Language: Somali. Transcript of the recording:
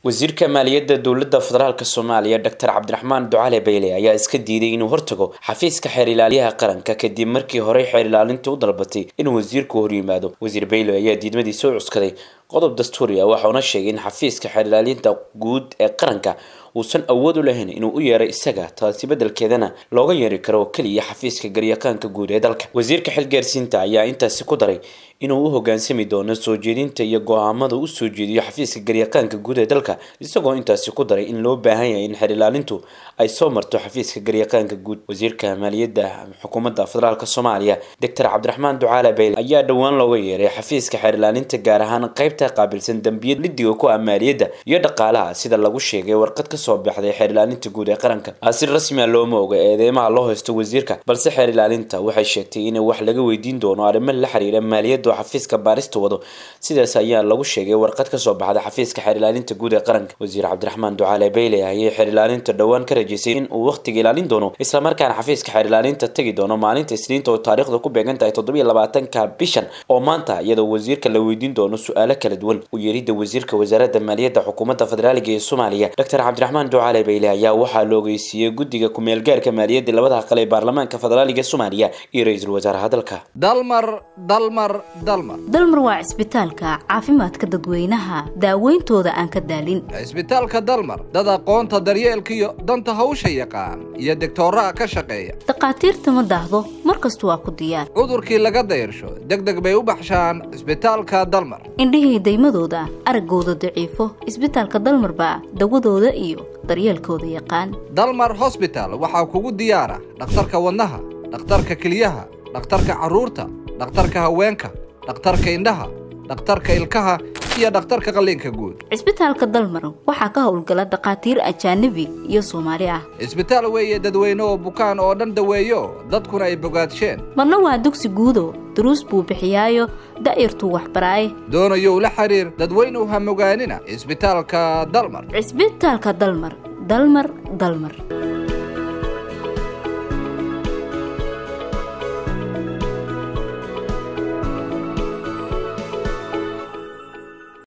wasiirka maaliyadda dowladda federaalk soomaaliya doctor cabdiraxmaan ducale bayle ayaa iska diiday inuu hortago xafiiska xeer ilaaliyaha qaranka kadib markii horey xeer ilaalinta u dalbatay inuu wasiirku horyimaado wasiir bayle ayaa diidmadiisa u cuskaday qodob dastuuri ah waxauna sheegay in xafiiska xeer ilaalinta guud ee qaranka uusan awood u lahayn inuu u yeeray isaga taasi beddelkeedana looga yeeri karo keliya xafiiska garyaqaanka guud ee dalka wasiirka xilgaarsiinta ayaa intaasi ku daray inuu u hogaansami doono soo jeedinta iyo go-aamada u soo jeediyo xafiiska garyaqaanka guud ee dalka isagoo intaasi ku daray in loo baahan yahay in xeer ilaalintu ay soo marto xafiiska garyaqaanka guud wasiirka maaliyadda xukuumadda federaalk soomaaliya doctor cabdiraxmaan ducaale bayle ayaa dhowaan looga yeeray xafiiska xeer ilaalinta gaar ahaan qaybta qaabilsan dambiyad lidiga ku ah maaliyadda iyo dhaqaalaha sida lagu sheegay warqad kasoo baxday xeer ilaalinta guud ee qaranka si rasmia looma oga eedeymaha loo haysto wasiirka balse xeer ilaalinta waxay sheegtay in wax laga weydiin doono arrimo la xiriira maaliyadda oo xafiiska baarista wado sidaas ayaa lagu sheegay warqad kasoo baxday xafiiska xeer ilaalinta guud ee qaranka wasiir cabdiraxmaan ducaale bayle ayay xeer ilaalinta dhowaan ka rajaysay in uu wakhtiga ilaalin doono islamarkaana xafiiska xeer ilaalinta tegi doono maalinta isniinta oo taariikhda ku beegan tahay toddobiyo labaatanka bishan oo maanta iyadoo wasiirka la weydiin doono su-aalo kala duwan u yeerida wasiirka wasaaradda maaliyadda xukuumadda federaaliga ee soomaaliya doctor cabdiraxmaan ducaale bayle ayaa waxaa la ogeysiiyey guddiga ku-meelgaarka maaliyadda labada aqal ee baarlamaanka federaaliga soomaaliya iyo ra-iisul wasaaraha dalka dalmar dalmar dalmar dalmar waa cisbitaalka caafimaadka dadweynaha daaweyntooda aan ka daalin cisbitaalka dalmar dad aqoonta daryeelkiiyo danta hawsha yaqaan iyo degtooraha ka shaqeeya dhakhaatiirta ma daahdo mar kastu waa ku diyaar cudurkii laga dayrsho deg deg bay u baxshaan cisbitaalka dalmar indhihii daymadooda araggooda daciifo cisbitaalka dalmar baa dawadooda iyo daryeelkooda yaqaan dalmar hosbital waxaa kugu diyaara dhakhtarka wadnaha dhakhtarka keliyaha dhakhtarka carruurta dhakhtarka haweenka dhakhtarka indhaha dhakhtarka ilkaha iyo dhakhtarka qalliinka guud cisbitaalka dalmar waxaa ka howlgala dhakhaatiir ajaanabi iyo soomaali ah cisbitaal weeye dadweyne oo bukaan oo dhan daweeyo dadkuna ay bogaadsheen marna waa dugsi guudo duruus buu bixiyaayo da'yartuu waxbaraaye doonayow la xiriir dadweynuw ha mogaanina cisbitaalka dalmar cisbitaalka dalmar dalmar dalmar